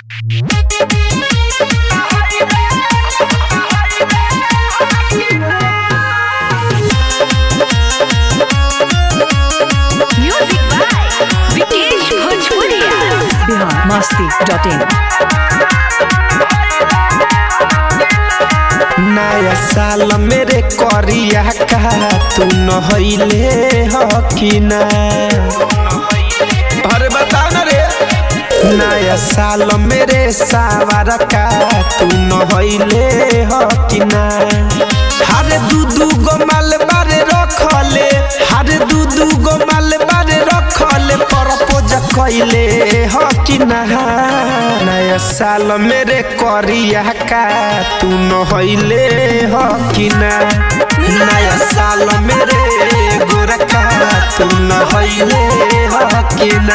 Music by Vikesh Bhojpuria. Bihar Masti dot in नया साल मेरे करिया का तू नहैले हकिना अरे बता न रे नया साल मेरे सावर का तू नहैले हकिना हर दू दू गो माल बारे रखले हर दू दू गो माल बारे रखले परपोज कैले हकिना नया साल मेरे करिया का तू नहैले हकिना नया साल मेरे गोरखा तू नहैले हकिना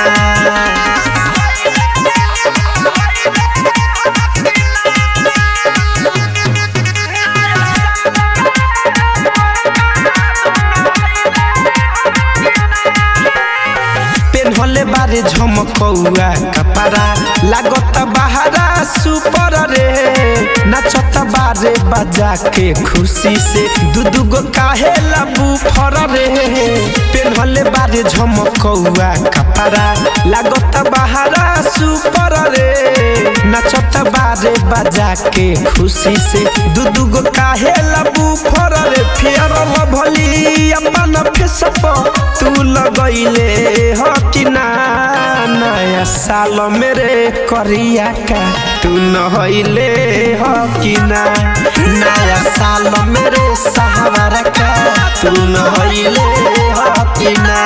पेन्हले बारे झमकौआ कपड़ा लागत बहारा सुपर रे नचत बारे बजा के खुशी से दू दू गो काहे लबू फर रे पेन्हले बारे झमकौआ कपड़ा लागत बहारा सुपर रे नचत बारे बजा के खुशी से दू दू गो काहे लबू फर रे फेर भली अपन फेस पर तू लगैले हकिना नया साल मेरे करिया का तू नहैले हकिना नया साल मेरे सहारा का तू नहैले हकिना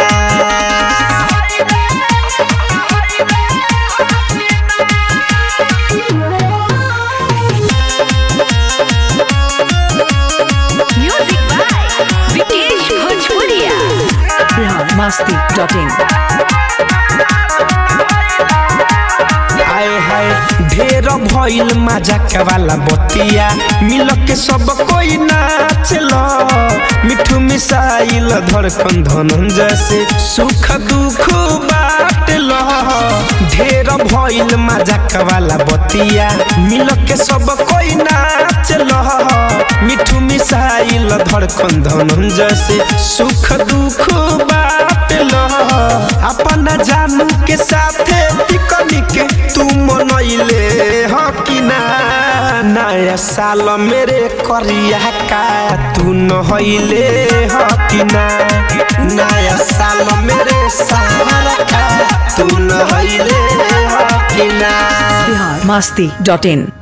Music by Vikesh Bhojpuria. Bihar Masti dot in आए हाय ढेर भइल मजाक वाला बतिया मिल के सब कोई नाचल मिठू मिसाइल धड़कन धनंजय से सुख दुख बाटल ढेर भइल मजाक वाला बतिया मिल के सब कोई नाचल मिठू मिसाइल धड़कन धनंजय से सुख दुख बाटल अपन जानू के साथे पिकनिक तू मनैले हकिना नया साल मेरे करिया का तू नहैले हकिना नया साल मेरे सहारा का तू नहैले हकिना बिहार मस्ती डॉट इन